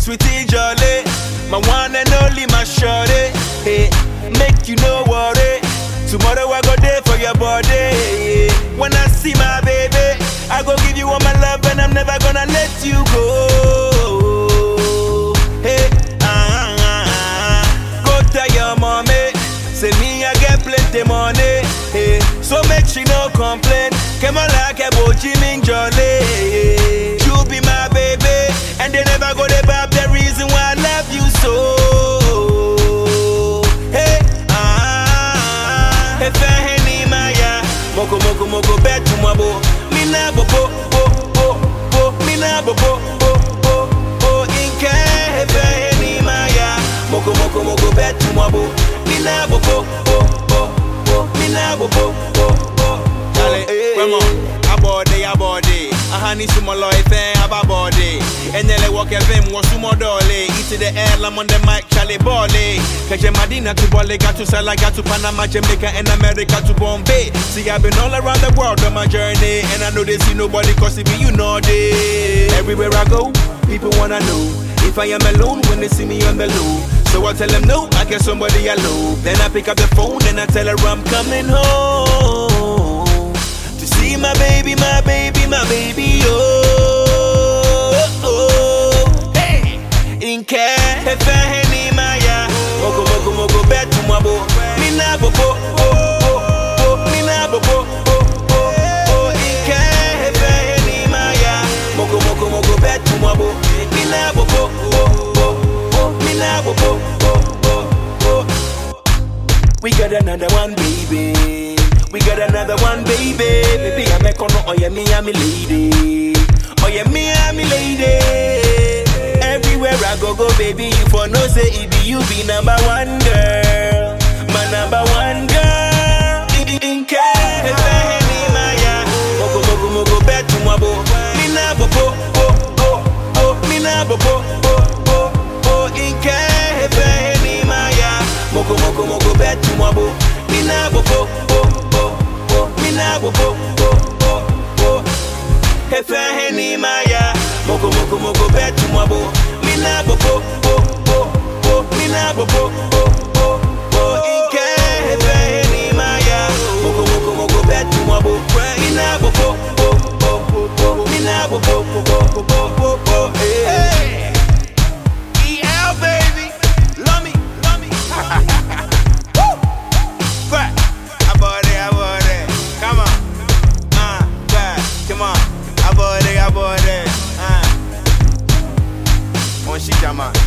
sweetie jolly, my one and only my shorty. Hey, make you no worry. Tomorrow I go there for your body. When I see my baby, I go give you all my love and I'm never gonna let you go. Hey, ah, ah, ah. go tell your mommy, say me I get plenty money. Hey, so make she no complain. Come on like a Jimin Jolly. You be my baby, and they never go to bab the reason why I love you so. Hey, ah, hey, Faheni Maya, Moko Moko Moko bet to my bo, Mina bo bo bo bo bo, Mina bo bo bo bo bo, Inke, hey, Faheni Maya, Moko Moko Moko bet to my bo, Mina bo bo bo bo bo, Mina bo bo bo bo. Charlie, come on, abode, abode. Ahani sumolo ife ababode. Enyele walk evim wasumo dole. Eat to the air, I'm on the mic, Charlie Bole. Kaje Madina to Bole, got to Sala, got to Panama, Jamaica, and America to Bombay. See, I've been all around the world on my journey. And I know they see nobody cause it be you know they. Everywhere I go, people wanna know. If I am alone when they see me on the low. So I tell them no, I get somebody I love. Then I pick up the phone and I tell her I'm coming home to see my baby, my baby, my baby. Oh, oh, hey, in care, if I any maya, moko moko moko bet to my bo, me na bo bo, oh, oh, oh, me na bo bo, oh, oh, oh, in care, if I any maya, moko moko moko bet to my bo, me na bo bo, oh, oh, oh, me na bo bo, oh, oh, oh. We got another one, baby. We got another one, baby. Baby, I'm a corner. Oh, yeah, me, I'm a lady. Oh, yeah, me, I'm a lady. Everywhere I go, go, baby. You for no say it be you be number one girl. My number one girl. In, in, in care. If I any Maya. Moko, moko, moko, bet to my bo. Me na bo, bo, bo, bo, bo. Me na bo, bo, bo, bo, bo. In care. If I any Maya. Moko, moko, moko, bet to my bo. Me na bo, bo, bo, bo, bo. Me na bo, bo, bo, bo, bo. Efe heni maya, moko moko moko bet to my bo. Me na bo, bo, bo, bo, bo. Me na bo, bo, bo, bo, bo. Inke efe heni maya, moko moko moko bet to my bo. Me na bo, bo, bo, bo, bo. Me na bo, bo, bo, bo, bo, bo, bo. Hey. EL baby, love me, love me. Woo! Crack. Abode, abode. Come on. Uh, crack. Come on. Abode, abode. Uh. On shit, man.